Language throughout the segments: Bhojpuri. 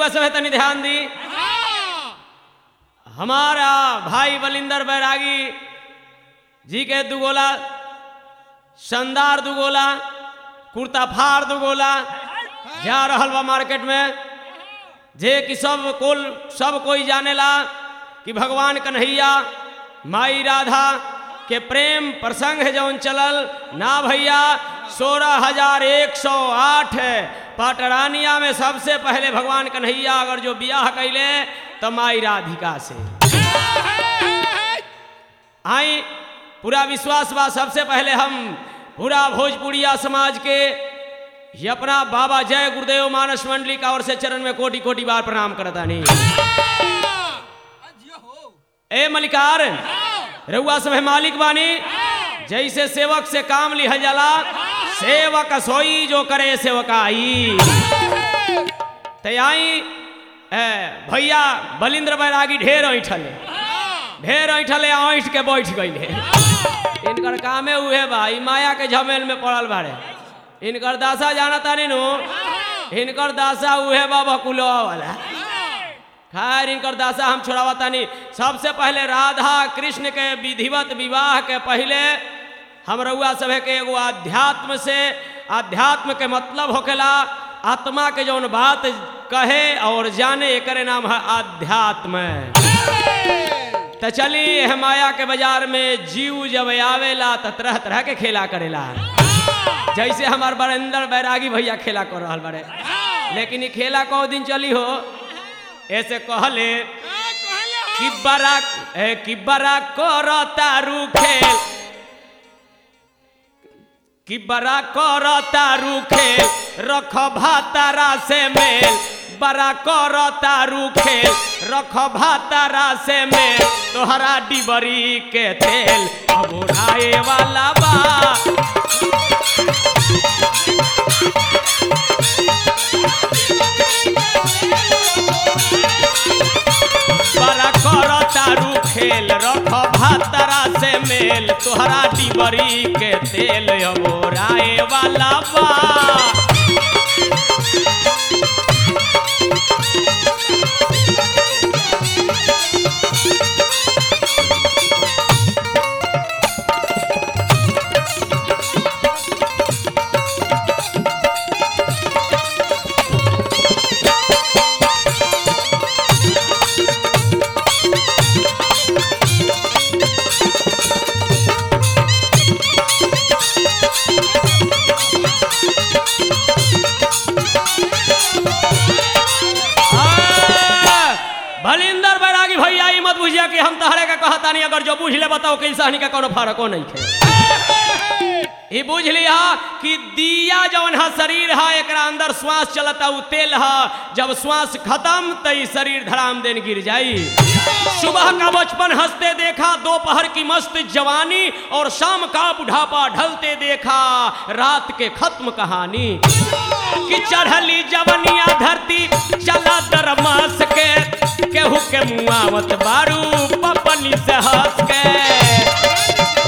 रउआ सब तनी ध्यान दी हमारा भाई बलिंदर बैरागी जी के दुगोला शानदार दुगोला कुर्ता फाड़ दुगोला जा रहल बा मार्केट में जे कि सब कुल सब कोई जानेला कि भगवान कन्हैया माई राधा के प्रेम प्रसंग है जौन चलल ना भैया सोलह हजार एक सौ आठ पटरानिया में सबसे पहले भगवान कन्हैया अगर जो ब्याह कैले तो माई राधिका से आई पूरा विश्वास बा सबसे पहले हम पूरा भोजपुरिया समाज के ये अपना बाबा जय गुरुदेव मानस मंडली का ओर से चरण में कोटि कोटि बार प्रणाम करता नहीं ए मलिकार रउआ सब है मालिक बानी जैसे सेवक से काम लिहल जाला सेवक सोई जो करे सेवकाई तयाई भैया बलिंद्र बैरागी ढेर ऐठले ढेर ऐठले ऐठ के बैठ गईले इनकर कामे उहे बा ई माया के झमेल में पड़ल बाड़े इनकर दासा जाना तानी नु इनकर दासा उहे बा बकुलवा वाला खैर इनकर दासा हम छोड़ावा तानी सबसे पहले राधा कृष्ण के विधिवत विवाह के पहले हम रउआ सभे के एगो अध्यात्म से अध्यात्म के मतलब होकेला आत्मा के जौन बात कहे और जाने एकरे नाम है अध्यात्म तो चली यह माया के बाजार में जीव जब आवेला तो तरह तरह के खेला करेला जैसे हमार बरेंद्र बैरागी भैया खेला कर रहा बड़े लेकिन ये खेला कौ दिन चली हो ऐसे कहले कि बड़ा ए, कि बड़ा कर तारू खेल कि बड़ा कर तारू खेल रख भातारा से मेल बड़ा कर तारू खेल रख भातारा से मेल तोहरा डिबरी के तेल अब उड़ाए वाला बा बड़ा कर तारू खेल रख भातरा से मेल तोहरा डिबरी के तेल ओराए वाला बा भलिंदर बैरागी भैया ई मत बुझिया कि हम तहरे का कहता नहीं अगर जो बुझ ले बताओ कि इंसानी का कोनो फर्क नहीं है ई बुझ लिया कि दिया जौन है शरीर है एकरा अंदर श्वास चलता उ तेल है जब श्वास खत्म तो ई शरीर धड़ाम देन गिर जाई सुबह का बचपन हंसते देखा दोपहर की मस्त जवानी और शाम का बुढ़ापा ढलते देखा रात के खत्म कहानी कि चढ़ली जवनिया धरती चला दरमास के केहू के मुआवत बारू पपनी से हंस के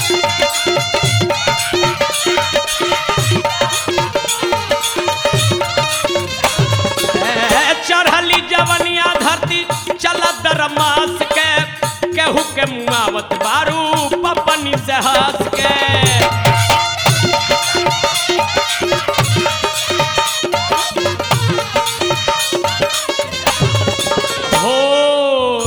ए, चढ़ली जवनिया धरती चला दरमास के केहू के मुआवत बारू पपनी से हंस के हो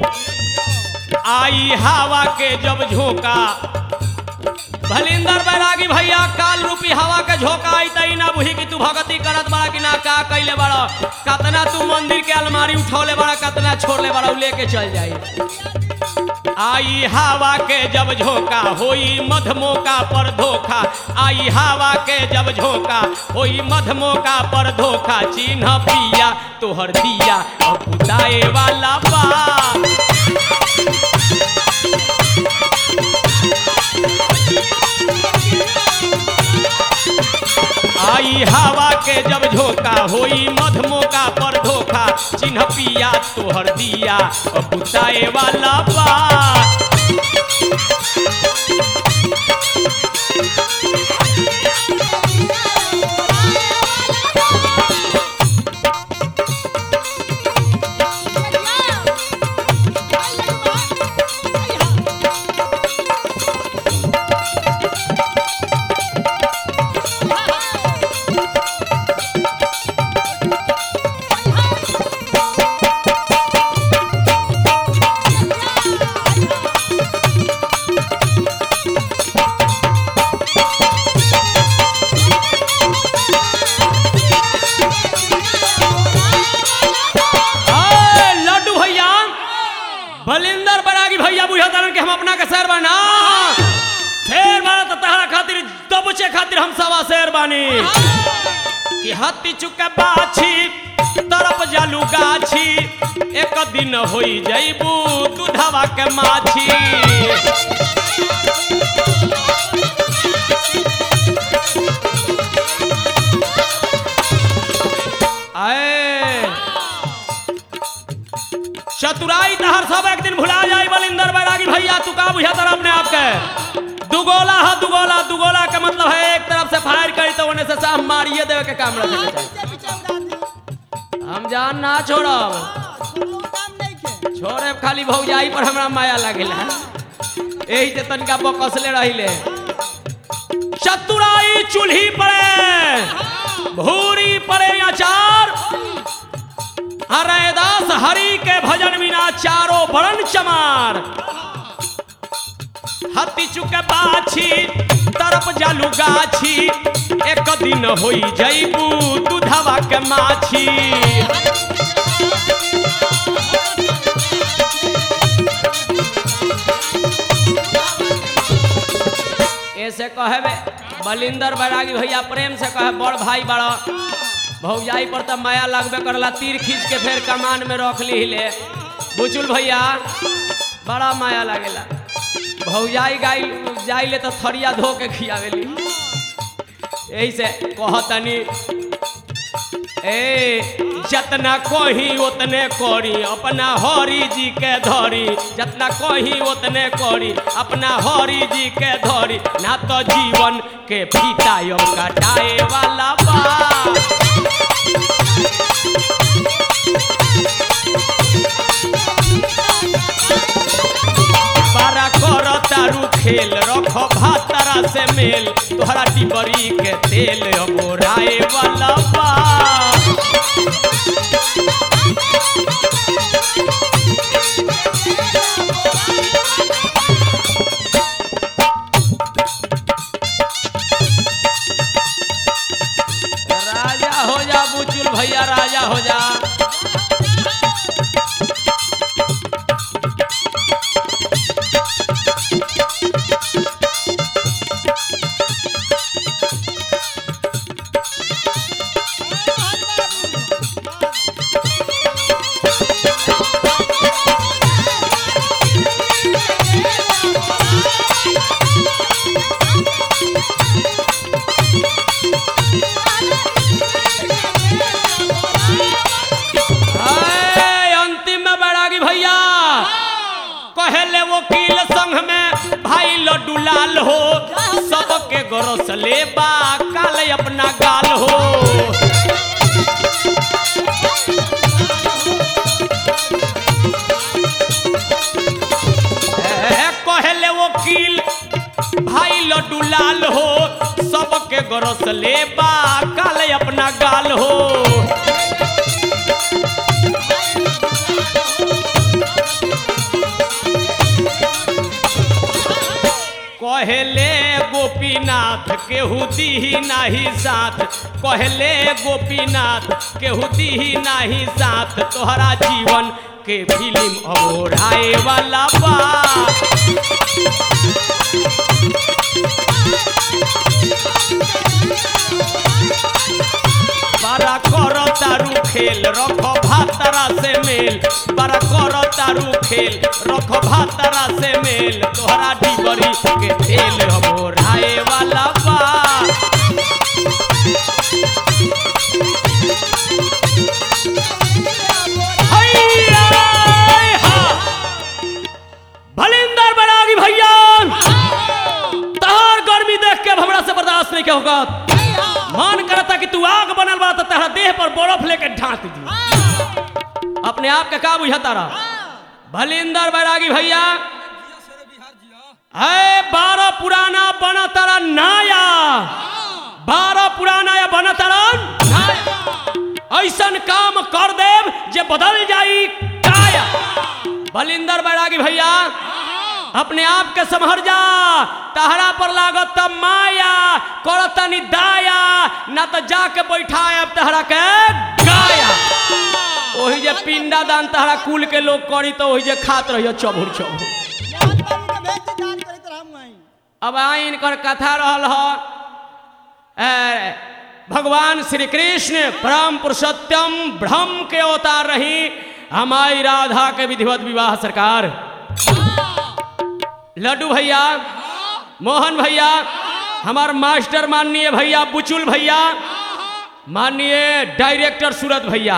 आई हवा के जब झोंका भलिंदर बैरागी भैया काल रूपी हवा के झोंका आई तई ना बुझी कि तू भगती करत बड़ा कि ना का कैले बड़ा कतना तू मंदिर के अलमारी उठौले बड़ा कतना छोड़ले बड़ा उ लेके चल जाई आई हवा के जब झोंका होई मधमोका पर धोखा आई हवा के जब झोंका होई मधमोका पर धोखा चिन्ह पिया तोहर दिया अब बुताए वाला बा आई हवा के जब झोंका होई मधमोका पर धोखा चिन्ह पिया तोहर दिया अब बुताए वाला बा बलिंदर बरागी भैया बुझा तारन कि हम अपना के शेर बना शेर बना तो तहरा खातिर दबचे खातिर हम सवा शेर बानी कि हत्ती चुके बाछी तरफ जालू गाछी एक दिन होई जैबू दूधवा के माछी आए चतुराई तहर सब एक दिन भुला जाई बलिंदर बैरागी भैया तू का बुझा तर अपने आप के दुगोला है दुगोला दुगोला का मतलब है एक तरफ से फायर करी तो उन्हें से साफ मारिए देवे के काम रखे के चाही। हम जान ना छोड़ब छोड़े खाली भौजाई पर हमरा माया लागेला यही से तनिका बकसले रहिले चतुराई चूल्ही पड़े भूरी पड़े अचार हरदास हरि के भजन बिना चारो बड़न चमार हत्ती चुके बाछी तरफ जालू गाछी एक दिन होई जैबू दूधवा के माछी ऐसे कहबे बलिंदर बैरागी भैया प्रेम से कहे बड़ भाई बड़ा भौजाई पर तो माया लगबे करला तीर खींच के फिर कमान में रख ली ले बुचुल भैया बड़ा माया लागेला भौजाई गाई जाइले तो थरिया धो के खियावेली यही से कहतनी ए जतना कही उतने करी अपना हरि जी के धरी जतना कही उतने करी अपना हरि जी के धरी ना तो जीवन के फीता यो कटाए वाला बा बारा कर तारू खेल रख भातरा से मेल तोहरा टिबरी के तेल गोराए वाला बा राजा हो जा बुचुल भैया राजा हो जा आए, अंतिम में बैरागी भैया कहले वकील संघ में भाई लड्डू लाल हो सबके गरस ले बा काले अपना गाल हो ए, कहले वकील भाई लड्डू लाल हो सबके गरस ले बा काले अपना गाल हो कहले गोपीनाथ केहू दीही नाही साथ कहले गोपीनाथ केहू दीही नाही साथ तोहरा जीवन के फिल्म अबोराए वाला बा बारा कर तारू खेल रख भातरा से मेल बारा कर तारू खेल रख भातरा से मेल तोहरा डिबरी के तेल हमो राय वाला बा हैया, हा। भलिंदर बड़ागी भैया तहार गर्मी देख के अब हमरा से बर्दाश्त नहीं के होगा मन करता कि तू आग बनल बा तो तेरा देह पर बर्फ लेके ढांक दी अपने आप के का बुझाता रहा भलिंदर बैरागी भैया है बारह पुराना बना तारा नाया बारह पुराना या बना तारा नाया ऐसन काम कर देव जे बदल जाई काया बलिंदर बैरागी भैया अपने आप के संभर जा तहरा पर लागत त माया करतनी दाया ना तो जाके बैठा अब तहरा के गाया वही जे पिंडा दान तहरा कुल के लोग करी तो वही जे खात रहियो चबुर चबुर मोहन बाबू के भेज के दान करैत रहम वहीं अब आई इनकर कथा रहल ह ए, भगवान श्री कृष्ण परम पुरुषोत्तम ब्रह्म के अवतार रही हमारी राधा के विधिवत विवाह सरकार लड्डू भैया मोहन भैया हमार मास्टर माननीय भैया बुचुल भैया माननीय डायरेक्टर सूरत भैया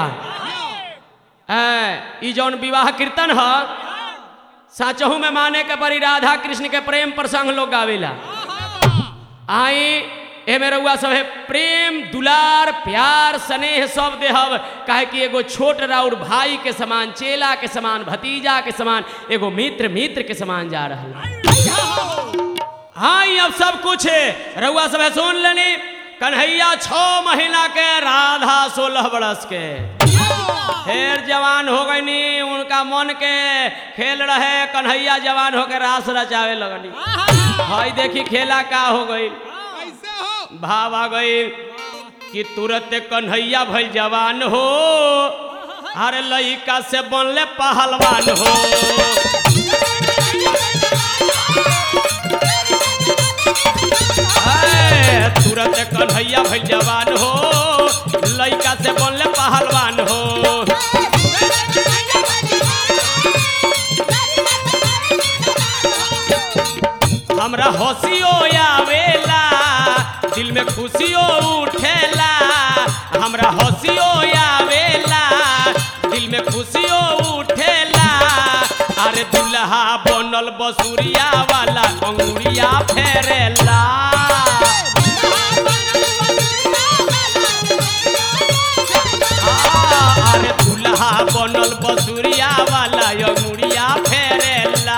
ए, ई जौन विवाह कीर्तन ह साचहू में माने के परी राधा कृष्ण के प्रेम प्रसंग लोग गावेला आई एमे रउआ सब है प्रेम दुलार प्यार स्नेह सब देहब काहे कि एगो छोट राउर भाई के समान चेला के समान भतीजा के समान एगो मित्र मित्र के समान जा रहा हाँ ये अब सब कुछ है रउआ सब है सुन लेनी कन्हैया छो महीना के राधा सोलह बरस के फिर जवान हो गईनी उनका मन के खेल रहे कन्हैया जवान होके रास रचावे लगनी भाई देखी खेला का हो गई कैसे हो भाव आ गई कि तुरंत कन्हैया भइल जवान हो अरे लइका से बनले पहलवान हो ए, तुरंत कन्हैया भइल जवान हो लइका से बनले पहलवान हो हमरा हंसियो आवेला दिल में खुशियो उठेला हमरा हंसियो आवेला दिल में खुशियो उठेला अरे दुल्हा बनल बसुरिया वाला अंगुरिया फेरेला आ, अरे दुल्हा बनल बसुरिया वाला अंगुरिया फेरेला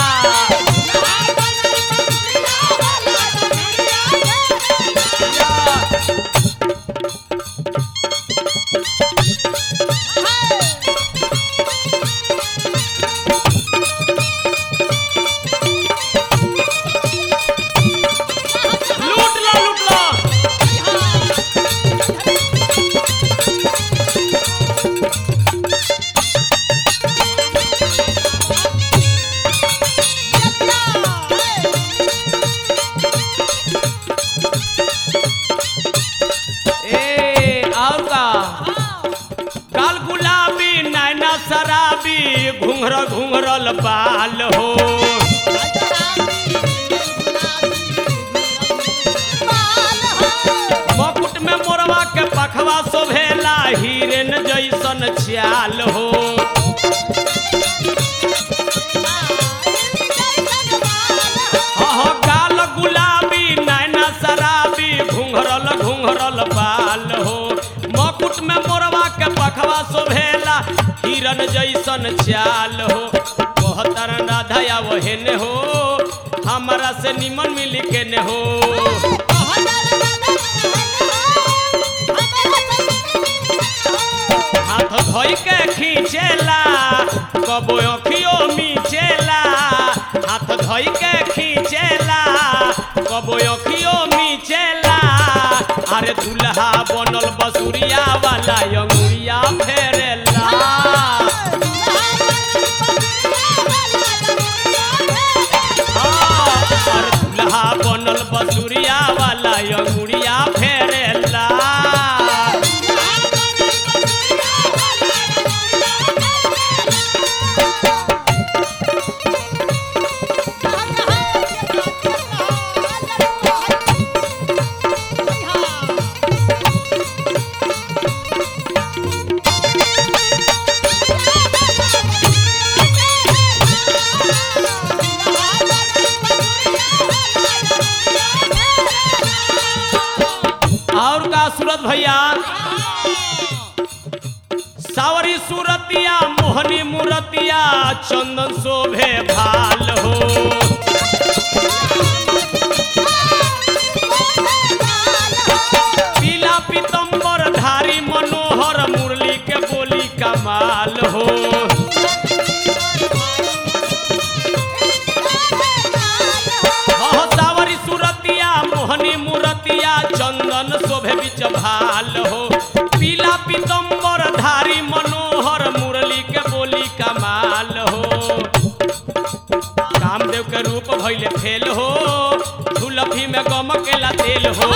लूट लो लूट लो ए और का काल गुलाबी नैना शराबी घुंघर घुंघरल बाल हो मकुट में मोरवा के पखवा शोभेला हिरन जैसन चाल हो अह गाल गुलाबी नैना शराबी घुंघरल घुंघरल बाल हो मकुट में मोरवा के पखवा शोभेला हिरन जैसन चाल हो कहतर राधा वहेने हो हमारा से निमन मिली के ने हो हाथ धोई के खींचेला कबो अखियो मीचेला हाथ धोई के खींचेला कबो अखियो मीचेला अरे दुल्हा बनल बसुरिया वाला अंगुरिया फेरेला हाँ, अरे दुल्हा बनल बसुरिया वाला अंगुरिया फेरेला और का सूरत भैया सावरी सूरतिया मोहनी मूरतिया चंदन शोभे भाल हो पीला पीतम्बर धारी मनोहर मुरली के बोली कमाल हो हाँ, सावरी सूरतिया मोहनी मूरतिया चंदन शोभे बिच भाल हो पीला पीतम्बर धारी मनोहर कामदेव के रूप भइले फेल हो झुलफी में गम केला तेल हो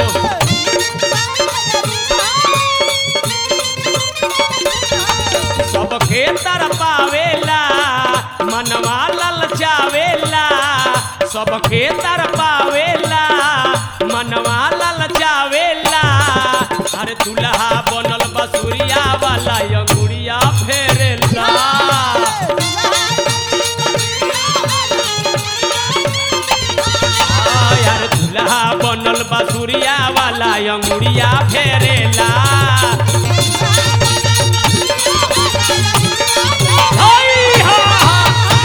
सबके तर पावेला मनवा ललचावेला सबके तर पावेला मनवा ललचावेला अरे दुल्हा बनल बसुरिया वाला अंगुरिया फेरेला आ, यार दुल्हा बनल बसुरिया वाला अंगुरिया फेरेला हाय, हा, हा।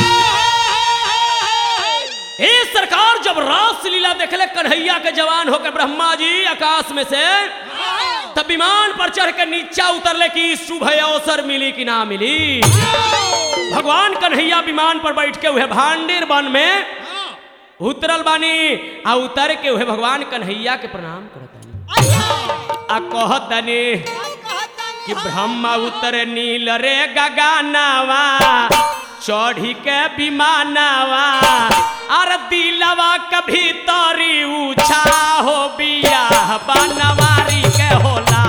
ए सरकार जब रास लीला देखले कन्हैया के जवान होकर ब्रह्मा जी आकाश में से तब विमान पर चढ़ के नीचा उतरले कि शुभ अवसर मिली कि ना मिली भगवान कन्हैया विमान पर बैठ के हुए भांडीर वन में उतरल बानी आ उतर के हुए भगवान कन्हैया के प्रणाम करतानी आ कहतनी कि ब्रह्मा उतरे नील रे गगनवा चढ़ी के विमानवा अर दिलवा के भीतरी ऊछा हो बियाह बनवारी के होला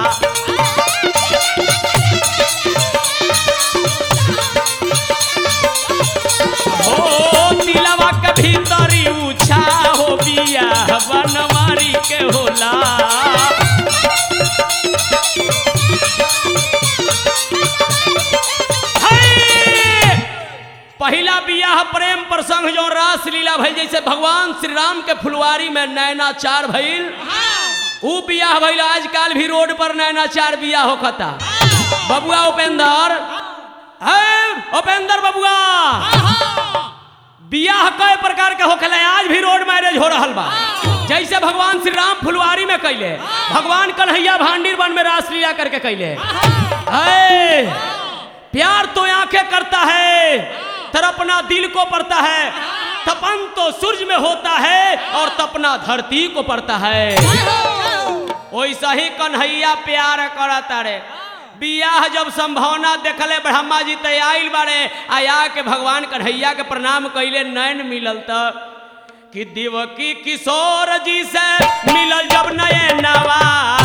हो दिलवा के भीतरी ऊछा हो बियाह बनवारी के होला है। पहिला बियाह प्रेम प्रसंग जो रास लीला भइल जैसे भगवान श्री राम के फुलवारी में नैनाचार भइल ऊ बियाह भइल आजकल भी रोड पर नैनाचार बियाह होखता बबुआ उपेंद्र है उपेंद्र बबुआ बियाह कई प्रकार के होखेला आज भी रोड मैरिज हो रहल बा जैसे भगवान श्री राम फुलवारी में कैले भगवान कन्हैया भांडीर वन में रासलीला करके कैले है प्यार तो आंखें करता है तड़पना दिल को पड़ता है तपन तो सूरज में होता है और तपना धरती को पड़ता है वैसा ही कन्हैया प्यार करता रे बियाह जब संभावना देखले ब्रह्मा जी ते आइल बारे आया के भगवान कन्हैया के प्रणाम कैले नैन मिलल त कि देवकी किशोर जी से मिलल जब नयनवा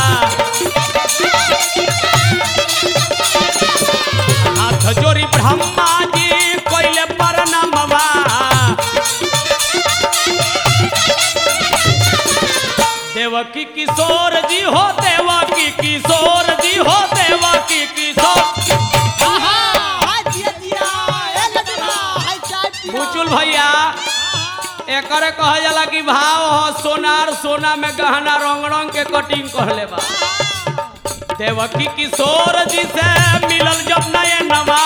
हाथ जोड़ी ब्रह्मा जी कोइले प्रणामवा देवकी किशोर जी हो देवकी किशोर जी हो देवकी किशोर बुचुल भैया एकरे कहा जाला कि भाव हो सोनार सोना में गहना रंग रंग के कटिंग कहले बा देवकी किशोर जी से मिलल जब नयनवा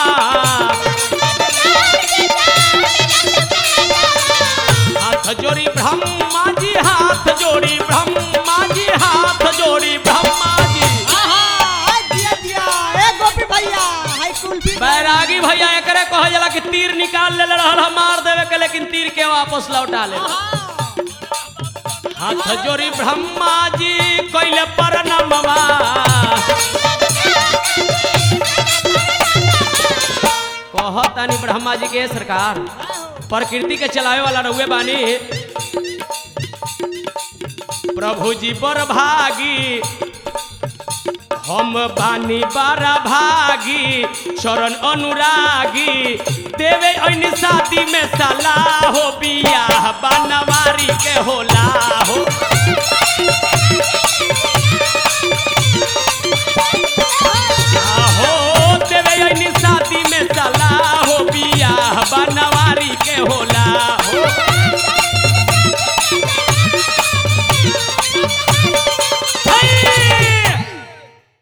हाथ जोड़ी ब्रह्मा जी हाथ जोड़ी ब्रह्मा जी हाथ जोड़ी ब्रह्मा जी बैरागी भैया एकरे कहा जाला कि तीर निकाल ले रहल हम मार देवे के लेकिन तीर के वापस लौटा ले हाथ जोड़ी ब्रह्मा जी कैले परनमवा कहतानी ब्रह्मा जी के सरकार प्रकृति के चलावे वाला रहुए बानी प्रभु जी बर भागी हम बानी बारा भागी शरण अनुरागी देवे ऐन शादी में सलाह हो बियाह बनवारी के होला हो